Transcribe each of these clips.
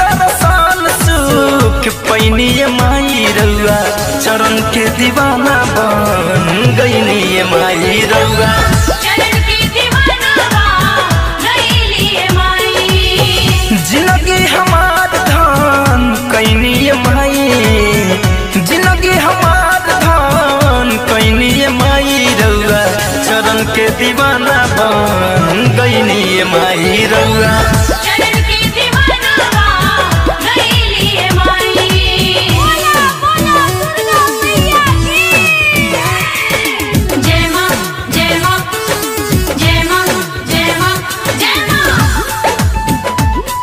दर्शन सुख पैनी माई रउआ चरण के दीवाना बन गईनी माई रउआ चरण की दीवाना गईली माई जिंदगी हमार धान कैनी माई जिंदगी हमार धान कैनी माई रउआ चरण के दीवाना बन गईनी माई रउआ चरण की दीवाना गईली माई बोला बोला दुर्गा मैया की जय मां जय मां जय मां जय मां जय मां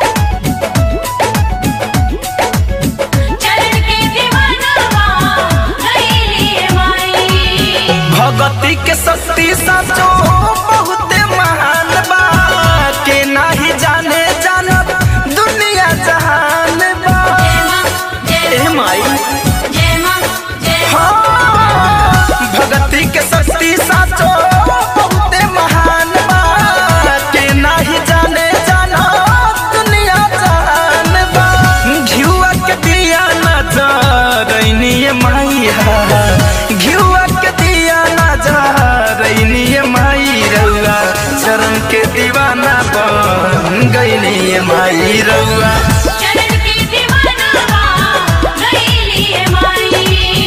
चरण की दीवाना गईली माई भगती के शक्ति साचो बहुत महान बा के नाही जाने जानत दुनिया जहान बा जय मां जय ए माई जय मां जय हाँ, भगती के शक्ति साचो बहुत महान बा के नाही जाने जानत दुनिया जहान बा घिउआ के दिया नजरैनी माइया घिउआ के दिया नजरैनी माई रउआ चरण के दीवाना बन गईनी माई रउआ चरण की दीवाना गईली माई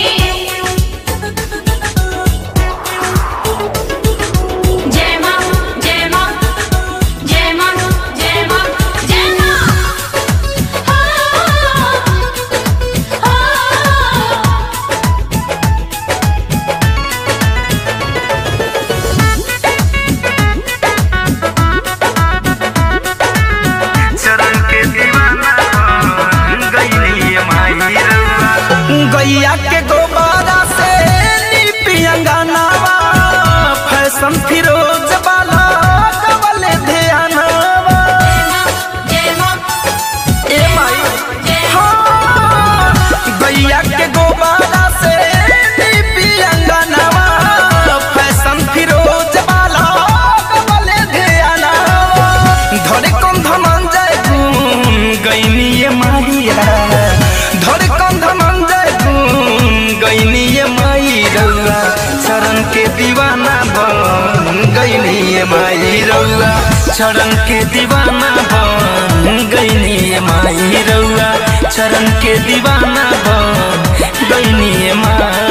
जय मां जय मां जय मां जय मां जय मां हो हो चरण के दीवाना बन गईली माई रउआ गैया के गोबारा से लिपि अंगनावा फैशन फिरोज वाला कवल ध्यानवा जय मां ए माई जय हाँ, गैया के गोबारा से लिपि अंगनावा फैशन फिरोज वाला कवल ध्यानवा धरे कौन धनंजय गुण गईनी मारिया धरे कौन धनंजय गुण गईनी माई रउआ चरण के दीवाना बन गईनी माई रउआ चरण के दीवाना बन गईनी माई रउआ चरण के दीवाना बन गईनी माई